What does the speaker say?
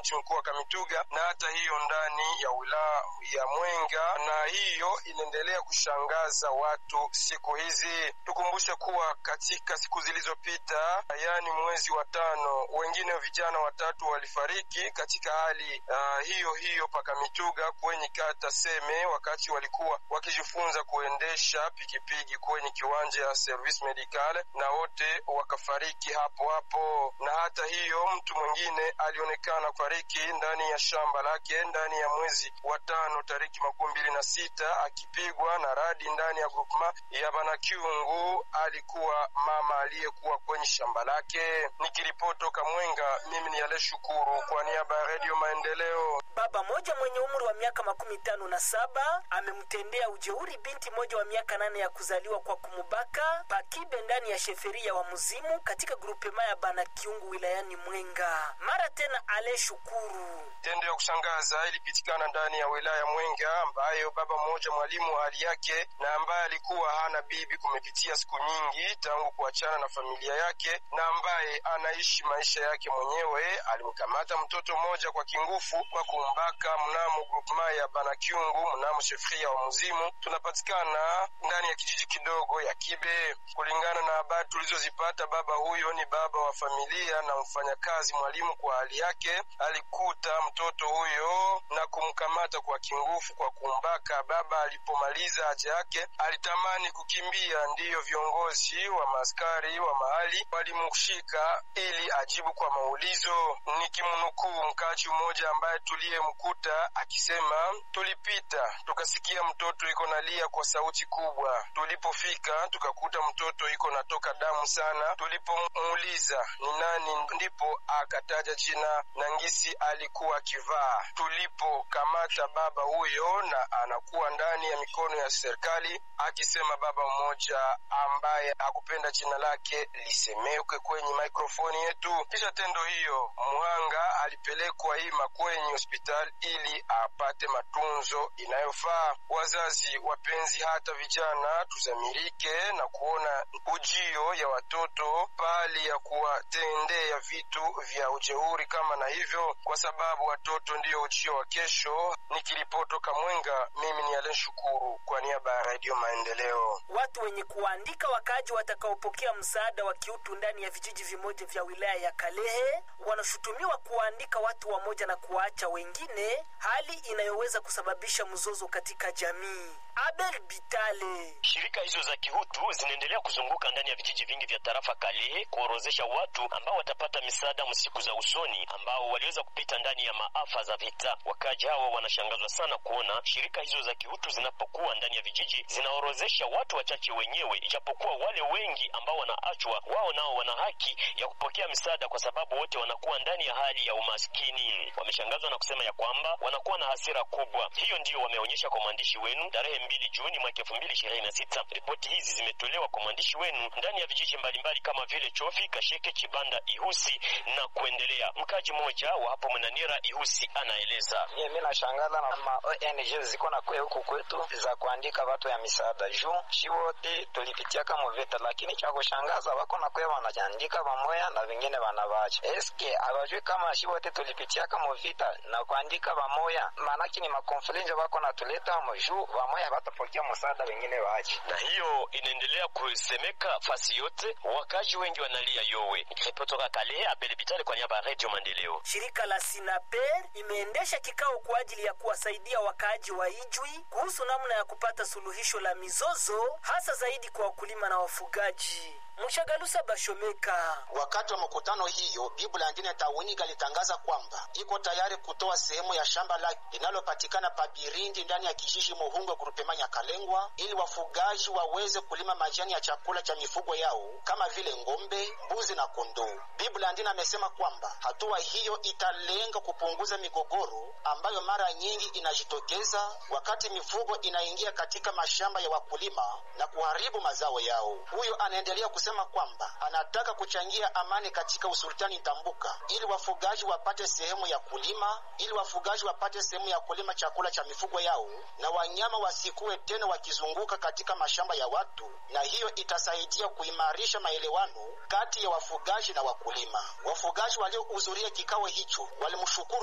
mji mkuu wa Kamituga na hata hiyo ndani ya wilaya ya Mwenga, na hiyo inaendelea kushangaza watu siku hizi. Tukumbushe kuwa katika siku zilizopita, yaani mwezi wa tano, wengine vijana watatu walifariki katika hali uh, hiyo hiyo pakamituga kwenye kata Seme, wakati walikuwa wakijifunza kuendesha pikipiki kwenye kiwanja ya service medical, na wote wakafariki hapo hapo. Na hata hiyo mtu mwingine alionekana kufariki ndani ya shamba lake ndani ya mwezi wa tano tariki makumi mbili na sita akipigwa na radi ndani ya grupma ya Banakyungu. Alikuwa mama aliyekuwa kwenye shamba lake. Nikiripotoka Mwenga, mimi ni Ale Shukuru kwa niaba ya Redio Maendeleo. Baba moja mwenye umri wa miaka makumi tano na saba amemtendea ujeuri binti moja wa miaka nane ya kuzaliwa kwa kumubaka pakibe ndani ya sheferia wa Muzimu katika grupema ya Banakyungu wilayani Mwenga. Mara tena Ale Shukuru Tendo ya kushangaza ilipitikana ndani ya wilaya Mwenga, ambayo baba mmoja mwalimu wa hali yake na ambaye alikuwa hana bibi kumepitia siku nyingi tangu kuachana na familia yake na ambaye anaishi maisha yake mwenyewe, alimkamata mtoto mmoja kwa kingufu kwa kumbaka mnamo grupema ya Banakyungu mnamo shefria wa Muzimu, tunapatikana ndani ya kijiji kidogo ya Kibe. Kulingana na habari tulizozipata, baba huyo ni baba wa familia na mfanyakazi mwalimu kwa hali yake, alikuta mtoto huyo na kumkamata kwa kingufu kwa kumbaka. Baba alipomaliza haja yake alitamani kukimbia, ndiyo viongozi wa maaskari wa mahali walimshika ili ajibu kwa maulizo. Nikimnukuu mkaji mmoja ambaye tuliyemkuta akisema, tulipita tukasikia mtoto iko nalia kwa sauti kubwa. Tulipofika tukakuta mtoto iko natoka damu sana. Tulipomuuliza ni nani, ndipo akataja jina na ngisi alikuwa akivaa. Tulipokamata baba huyo na anakuwa ndani ya mikono ya serikali, akisema baba mmoja ambaye hakupenda jina lake lisemekwe kwenye mikrofoni yetu. Kisha tendo hiyo, muhanga alipelekwa ima kwenye hospitali ili apate matunzo inayofaa. Wazazi wapenzi, hata vijana, tuzamirike na kuona ujio ya watoto pahali ya kuwatendea vitu vya ujeuri kama na hivyo, kwa sababu watoto ndiyo ujio wa kesho. Nikiripotoka Mwenga, mimi ni Alen Shukuru kwa niaba ya Radio Maendeleo. watu wenye kuandika wakaaji watakaopokea msaada wa kiutu ndani ya vijiji vimoja vya wilaya ya Kalehe wanashutumiwa kuwaandika watu wamoja na kuwaacha wengine, hali inayoweza kusababisha mzozo katika jamii. Abel Bitale Shirika hizo za kihutu zinaendelea kuzunguka ndani ya vijiji vingi vya tarafa Kalehe kuorozesha watu ambao watapata misaada msiku za usoni ambao waliweza kupita ndani ya maafa za vita. Wakaji hawa wanashangazwa sana kuona shirika hizo za kihutu zinapokuwa ndani ya vijiji zinaorozesha watu wachache wenyewe, ijapokuwa wale wengi ambao wanaachwa wao nao wana haki ya kupokea misaada, kwa sababu wote wanakuwa ndani ya hali ya umaskini. Wameshangazwa na kusema ya kwamba wanakuwa na hasira kubwa. Hiyo ndiyo wameonyesha kwa mwandishi wenu tarehe mbili Juni mwaka elfu mbili ishirini na sita. Ripoti hizi zimetolewa kwa mwandishi wenu ndani ya vijiji mbalimbali kama vile Chofi, Kasheke, Chibanda, Ihusi na kuendelea. Mkaji mmoja wa hapo Mwenanira Ihusi anaeleza. Mimi nashangala na ma ONG ziko na kwe huku kwetu za kuandika watu ya misaada juu shi wote tulipitia kama vita, lakini cha kushangaza wako na kwe wanaandika pamoja na vingine wanawacha. Eske hawajui kama shi wote tulipitia kama vita na kuandika pamoja, maanake ni makonflenje wako na tuleta juu pamoja watapokea msaada, wengine waache. na hiyo inaendelea kusemeka fasi yote, wakazi wengi wanalia yowe. Nikiripotoka Kalehe, Abel Bitale kwa niaba ya Radio Maendeleo. Shirika la Sinaper imeendesha kikao kwa ajili ya kuwasaidia wakaaji wa Ijwi kuhusu namna ya kupata suluhisho la mizozo hasa zaidi kwa wakulima na wafugaji. Mshagalusa Bashomeka Wakati wa mkutano hiyo, Bibu Landine Tawiniga alitangaza kwamba iko tayari kutoa sehemu ya shamba lake linalopatikana pa Birindi ndani ya kijiji Muhungo grupema Nyakalengwa ili wafugaji waweze kulima majani ya chakula cha mifugo yao kama vile ng'ombe, mbuzi na kondoo. Bibu Landine amesema kwamba hatua hiyo italenga kupunguza migogoro ambayo mara nyingi inajitokeza wakati mifugo inaingia katika mashamba ya wakulima na kuharibu mazao yao. Huyo anaendelea kusema kwamba anataka kuchangia amani katika usultani Tambuka ili wafugaji wapate sehemu ya kulima, ili wafugaji wapate sehemu ya kulima chakula cha mifugo yao na wanyama wasikuwe tena wakizunguka katika mashamba ya watu, na hiyo itasaidia kuimarisha maelewano kati ya wafugaji na wakulima. Wafugaji waliohudhuria kikao hicho walimshukuru